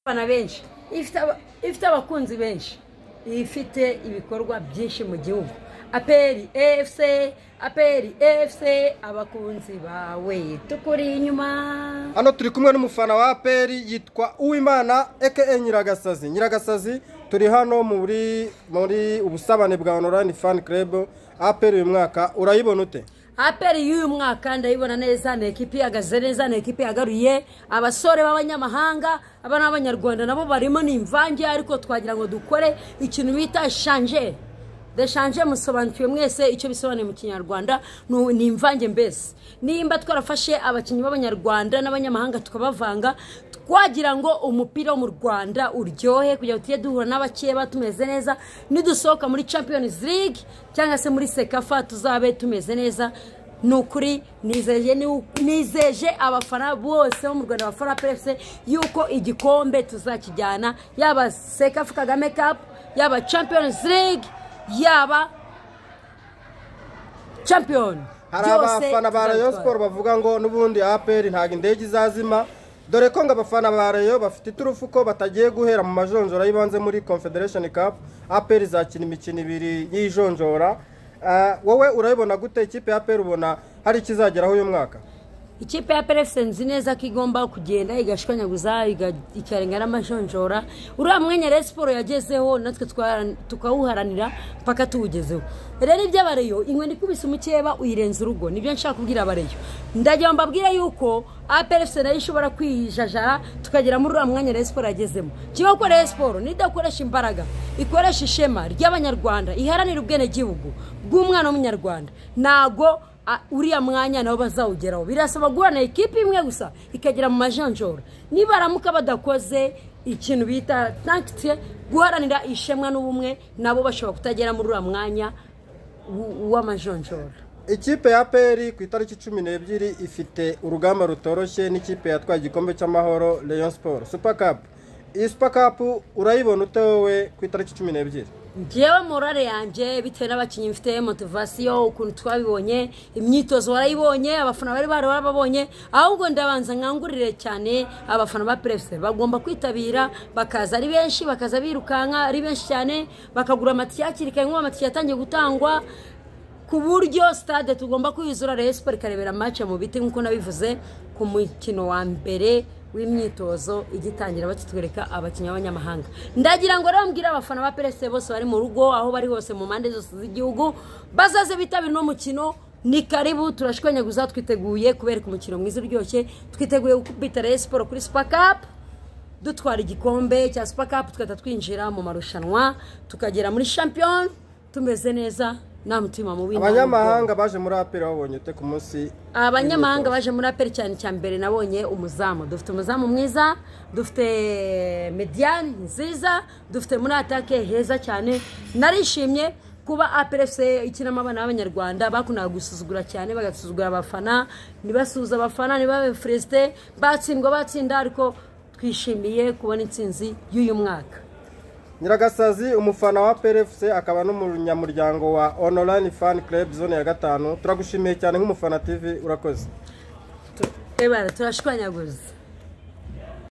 abana benshi ifite abakunzi benshi ifite ibikorwa byinshi mu gihugu aperi efuse aperi efuse abakunzi bawe tukuri inyuma hano turi kumwe n'umufana wa aperi yitwa uwimana eke nyiragasazi nyiragasazi turi hano muri muri ubusabane bwa onorayini fani kerebo aperi uyu mwaka urayibona ute aperi y'uyu mwaka ndayibona neza ni ekipi ihagaze neza ni ekipi yagaruye abasore b'abanyamahanga abana b'abanyarwanda nabo barimo ni imvange ariko twagira ngo dukore ikintu bita shanje deshanje musobanukiwe mwese icyo bisobanuye mu kinyarwanda ni imvange mbese nimba twarafashe abakinnyi b'abanyarwanda n'abanyamahanga tukabavanga twagira ngo umupira wo mu rwanda uryohe kugira ngo tujye duhura n'abakeba tumeze neza nidusohoka muri champions league cyangwa se muri sekafa tuzabe tumeze neza ni ukuri nizeje abafana bose bo mu rwanda bafana pefuse yuko igikombe tuzakijyana yaba sekafa kagame kapu yaba champions league yaba champion hari abafana ba rayo siporo bavuga ngo n'ubundi aperi ntabwo indege izazima dore ko ngo abafana ba rayo bafite iturufu ko batagiye guhera mu majonjora y'ibanze muri confederation cup aperi izakina imikino ibiri y'ijonjora wowe urayibona gute ikipe ya aperi ubona hari ikizageraho uyu mwaka ikipe ya perefuse nzi neza ko igomba kugenda igashwanyaguza ikarenga n'amajonjora uriya mwanya rero siporo yagezeho natwe tukawuharanira mpaka tuwugezeho rero iby'abareyo inkweto ikubise umukeba uyirenza urugo nibyo nshaka kubwira abareyo ndagira ngo mbabwire yuko aperefuse nayo ishobora kwijajara tukagera muri uriya mwanya rero siporo yagezemo kiba ko rero siporo nidakoresha imbaraga ikoresha ishema ry'abanyarwanda iharanira ubwenegihugu bw'umwana w'umunyarwanda ntago uriya mwanya nabo bazawugeraho birasaba guhorana ikipe imwe gusa ikagera mu majanjoro nibaramuka badakoze ikintu bita tankite guharanira ishema n'ubumwe nabo bashobora kutagera muri uriya mwanya w'amajonjoro ikipe ya peri ku itariki cumi n'ebyiri ifite urugamba rutoroshye n'ikipe yatwaye igikombe cy'amahoro leon siporo supakapu iyi supakapu urayibona ute wowe ku itariki cumi n'ebyiri ngewe morale yanjye bitewe n'abakinnyi mfite motivasiyo ukuntu twabibonye imyitozo warayibonye abafana bari barababonye ahubwo ndabanza nkangurire cyane abafana ba perefuse bagomba kwitabira bakaza ari benshi bakaza birukanka ari benshi cyane bakagura amatike hakiri kare nk'ubu amatike yatangiye gutangwa ku buryo sitade tugomba kwiyuzura rero siporo ikarebera mace mu biti nk'uko nabivuze ku mukino wa mbere w'imyitozo igitangira bakitwereka abakinnyi b'abanyamahanga ndagira ngo rero mbwire abafana ba perezida bose bari mu rugo aho bari hose mu mpande zose z'igihugu bazaze bitabira uno mukino ni karibu turashwanyaguza twiteguye kubereka umukino mwiza uryoshye twiteguye gukubita rero siporo kuri supakapu dutwara igikombe cya supakapu tugahita twinjira mu marushanwa tukagera muri shampiyoni tumeze neza nta mutima mubi abanyamahanga baje muri aperi babonye ute ku munsi abanyamahanga baje muri aperi cyane cyane mbere nabonye umuzamu dufite umuzamu mwiza dufite mediyani nziza dufite muri atake heza cyane narishimye kuba aperefuse ikinamo abana b'abanyarwanda bakundaga gusuzugura cyane bagasuzugura abafana ntibasuhuze abafana ntibabe furesite batsindwa batsinda ariko twishimiye kubona intsinzi y'uyu mwaka nyiragasazi umufana wa PRFC akaba n'umunyamuryango wa online fan club zone ya gatanu turagushimiye cyane nk'umufana tv urakoze ebara turashwanyaguza